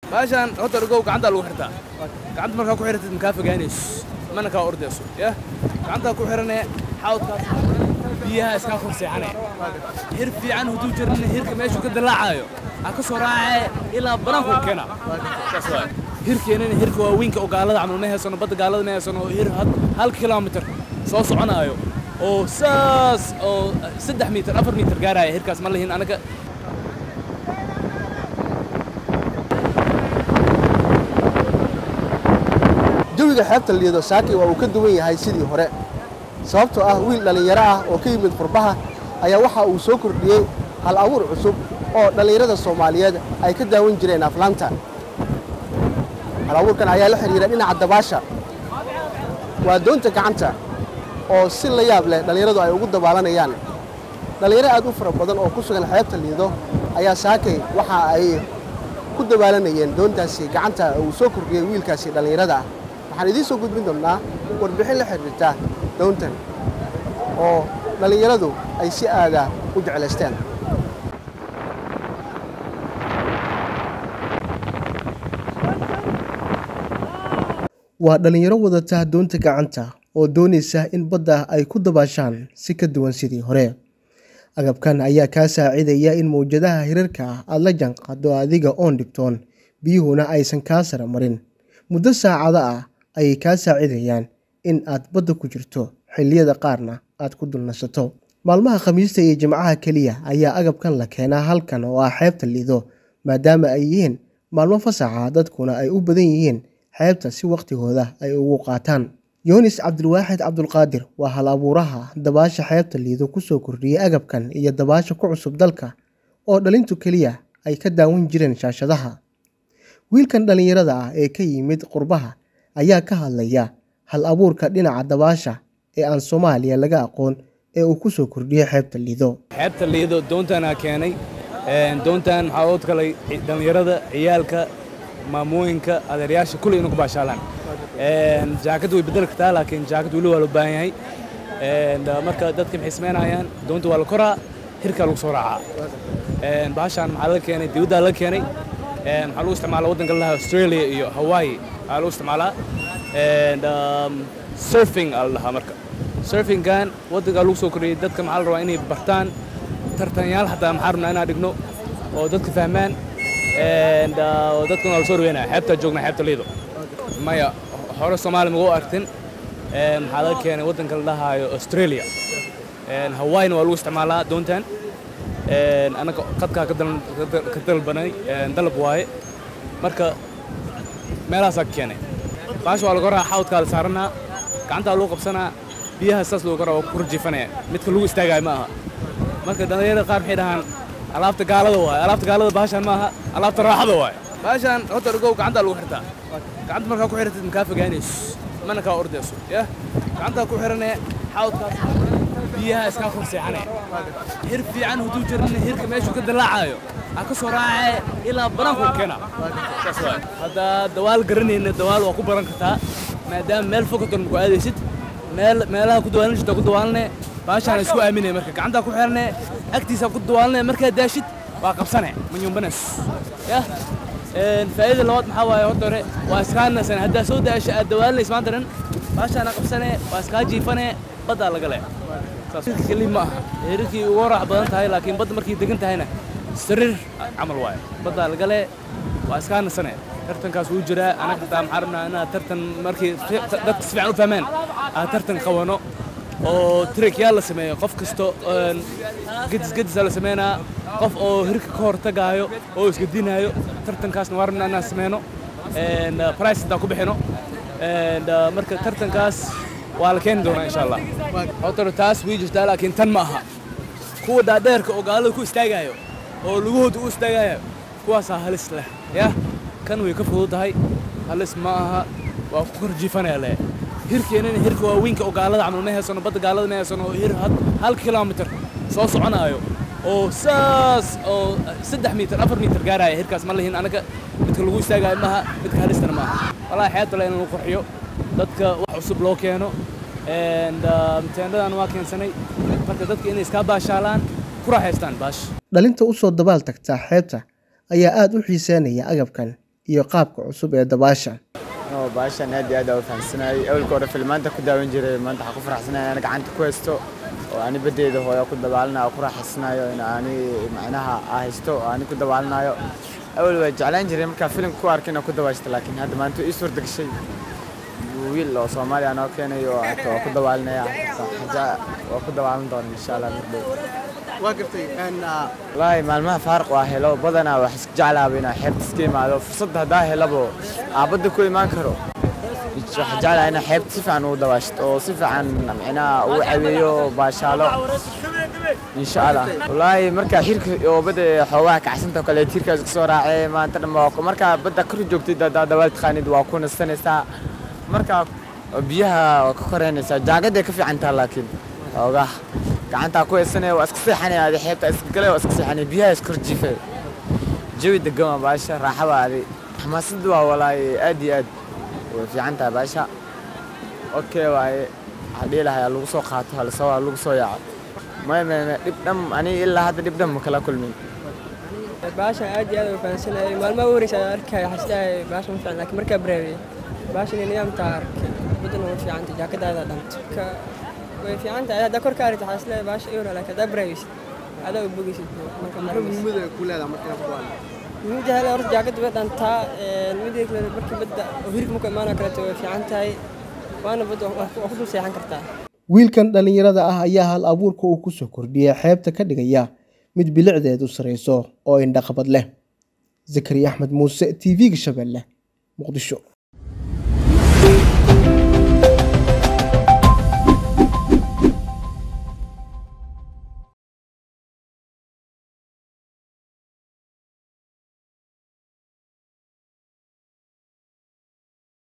baashaan horta ogow gacantaa lagu xirtaa gacanta markaa ku xiratid makaa fogaanayso mana kaa ordayso ya gacantaa ku xirane xawdkaas biyaha iskaa kor seexane hir fiican hadduu jirin hirka meeshuu ka dallaacayo ha ka soo raacee ilaa banaanku keena saas waay hirkeenana hirka waaweynka oo gaalada camal ma haysano badda gaalada ma haysano oo hir hal kilomitir soo soconaayo oo saas oo saddex mitir afar mitir gaaraya hirkaas ma lihin anaga jawiga xeebta liido saaki waa uu ka duwan yahay sidii hore sababtoo ah wiil dhallinyaro ah oo ka yimid qurbaha ayaa waxa uu soo kordhiyey hal abuur cusub oo dhallinyarada soomaaliyeed ay ka daawan jireen aflaanta hal abuurkan ayaa la xidhiira dhinaca dabaasha waa doonta gacanta oo si la yaab leh dhallinyaradu ay ugu dabaalanayaan dhallinyaro aad u fara badan oo ku sugan xeebta liido ayaa saakay waxa ay ku dabaalanayeen doontaasi gacanta uu soo kordhiyey wiilkaasi dhallinyarada ah waxaan idiin soo gudbin doonnaa warbixin la xidhiirta doontan oo dhallinyaradu ay si aada u jeclaysteen waa dhallinyaro wadata doonta gacanta oo doonaysa in badda ay ku dabaashaan si ka duwan sidii hore agabkan ayaa kaa saacidaya in mawjadaha hirarka ah aada la janqaado adiga oon dhibtoon biyuhuna aysan kaa sara marin muddo saacado ah ayay kaa saacidayaan in aad badda ku jirto xilliyada qaarna aad ku dulnasato maalmaha khamiista iyo jimcaha keliya ayaa agabkan la keenaa halkan oo ah xeebta liido maadaama ay yihiin maalmo fasaxa dadkuna ay u badan yihiin xeebta si wakhtigooda ay ugu qaataan yunis cabdilwaaxid cabdulqaadir waa hal abuuraha dabaasha xeebta liido kusoo kordhiyey agabkan iyo dabaasha ku cusub dalka oo dhalintu keliya ay ka daawan jireen shaashadaha wiilkan dhallinyarada ah ee ka yimid qurbaha ayaa ka hadlaya hal abuurka dhinaca dabaasha ee aan soomaaliya laga aqoon ee uu ku soo kordhiyey xeebta liido xeebta liido doontanaa keenay doontan waxaa oo kalay dhallinyarada ciyaalka maamooyinka adeeryaasha kulli inuu ku baashaalaan jaakad way bedeli kartaa laakiin jaakad weli waa loo baahan yahay marka dadka maxay samaynayaan doonta waa la koraa hirkaa lagu soo raacaa bahashaan maxaa laga keenay dibaddaa laga keenay waxaa lagu isticmaalaa waddanka lahaa australia iyo hawaii waxaa lagu isticmaalaa surfing aa la dhahaa marka surfingan waddankaa lagu soo kordhiyey dadka maxaa la rabaa inay bartaan tartanyaal xataa maxaa rabnaa inaan dhigno oo dadka fahmaan dadkuna waa la soo dhaweynaya xeebtaa joognaa xeebta liido maya hore soomaaliya magu arkin maxaa laga keenay waddanka la dhahaayo australia hawaii-na waa lagu isticmaalaa doontan annaga qadkaa ka dalbanay dalab waaye marka meelahaasaa ka keenay baasha waa laga raa xawdkaa la saaranaa gacantaa lagu qabsanaa biyaha saas lagu koraa waa ku rajiifanaya midka lagu istaagaayo ma aha marka dhallinyarada qaar maxay dhahaan alaabta gaalada waaye alaabta gaalada baashaan ma aha alaabta raaxada waaye baashaan horta ogow gacantaa lagu xirtaa gacanta markaa ku xiratid makaa fogaanayso mana kaa ordayso ya gacantaa ku xirane xawdkaas biyaha iskaa kor seexane hir fiican hadduu jirin hirka meeshuu ka dallaacayo ha ka soo raacee ilaa banaanku keena saas waay haddaa dawaal garanayna dawaal waa ku baran kartaa maadaama meel fokaton ku aadaysid meel meelaha ku dawaalan jirta ku dawaalane baashaan isku aaminaya marka gacantaa ku xirane agtiisa ku dawaalane markaa daashid waa qabsane manyumbanes yah faa'iida labaad maxaa waaye horta hore waa iskaa nasan haddaa soo daasha aad dawaalinaysa maanta dhan baashaana qabsane waa iskaa jiifane baddaa laga le keli ma aha heerarkii ugu raax badan tahay laakiin badda markay degan tahayna sariir camal waaye baddaa laga le waa iskaa nasane tartankaas wuu jiraa anaga xitaa maxaa rabnaa inaad tartan markii dadka si fiican u fahmaan aad tartan qabano oo trikyaal la sameeyo qof kasto gedis gedisaa la sameynaa qof oo hirka ka hortagaayo oo isgadinaayo tartankaasna waa rabnaa inaan sameyno price hadaa ku bixino marka tartankaas waa la keeni doonaa insha allah horta taas way jirtaa laakiin tan ma aha kuwa dhaadheerka oo gaalada ku istaagaayo oo lugahooda u istaagaayo kuwaasaa halis leh yah kan way ka fududahay halis ma aha waa ku korjiifanaya leh hirkeenana hirka waaweynka oo gaalada camal ma haysano badda gaalada ma haysano oo hir hal kilomitir soo soconaayo oo saas oo saddex mitir afar mitir gaaraya hirkaas ma lihin anaga midka lagu istaagaayo maaha midka halistana maaha walaahi xeebta le in lagu qurxiyo dadka wax cusub loo keeno teendhadan waa keensanay marka dadka inay iskaa baashaalaan ku raaxaystaan baash dhalinta u soo dabaal tagta xeebta ayaa aada u xiiseynaya agabkan iyo qaabka cusub ee dabaasha oo baashan aad iyo aad aan u fahamsanayay awalka hore filmaanta ku daawan jiray maanta waxaan ku faraxsanahay aan gacanta ku haysto oo ani badeeda hooya ku dabaalanayo ku raaxaysanayo in ani macnaha aa haysto oo ani ku dabaalanayo awal waa jeclaan jiray markaa filimka ku arkay inaan ku dabaashto laakiin hadda maanta ii suurta gashay wiil oo soomaaliya noo keenay oo hata waa ku dabaalinaya waa ku dabaalan doona insha allah mardhow waa gartay wallaahi maalmaha faaruq waa helo badanaa wax iska jeclaaba inaa xeebta iska imaado fursadda haddaa helabo aabadda ku imaan karo waxaa jeclaa inaa xeebta si fiican ugu dabaashto oo si fiican micnaha ugu caweeyo baashaalo insha allah wallaahi markaa xirka oo badda xoogaha kacsanta kale tiirkaas kasoo raacay maanta dhan waa markaa badda kor joogtid haddaa dabaal taqaanid waa ku nastanaysaa markaa biyaha waa ka koreynaysaa jaagaday ka fiican taha laakiin xoogaha gacantaa ku haysanaya waa iska seexanaya adi xeebta iska galay waa iska seexanaya biyaha iska kor jiifay jawi degan waa baasha raaxaba adi xamaasadda waa walaahi aad iyo aad way fiican tahay baasha okay waaye waxaa dhihi lahaa lagu soo qaato halsoo lagu soo yaaco may may may dhib dham aniga ilaa hadda dhib dham ma kala kulmin baashan aad iyo aad u fahansanayay maalmaha wareysa arkay xasdahay baashan ma fiican laakiin markaa bareeway baashan nidaamtaa arkay badan waa fiicanta jaakadaada dhanto ka way fiican tahay haddaa kor ka aragta xasle baasha euro laakiin haddaa bareewaysid adaa u bogeysid marka muhiimada ku leedahay markaa ku muhiimada hele horta jaakada way dhantaa midda kale markii badda oo hirka marka imaanoo kaleeto way fiican tahay waana badda waa ku dul seexan kartaa wiilkan dhallinyarada ah ayaa hal abuurka uu ku soo kordhiyay xeebta ka dhigaya mid bilicdeedu sarayso oo indhaqabad leh zakariya axmed muuse t v-ga shabeelle muqdisho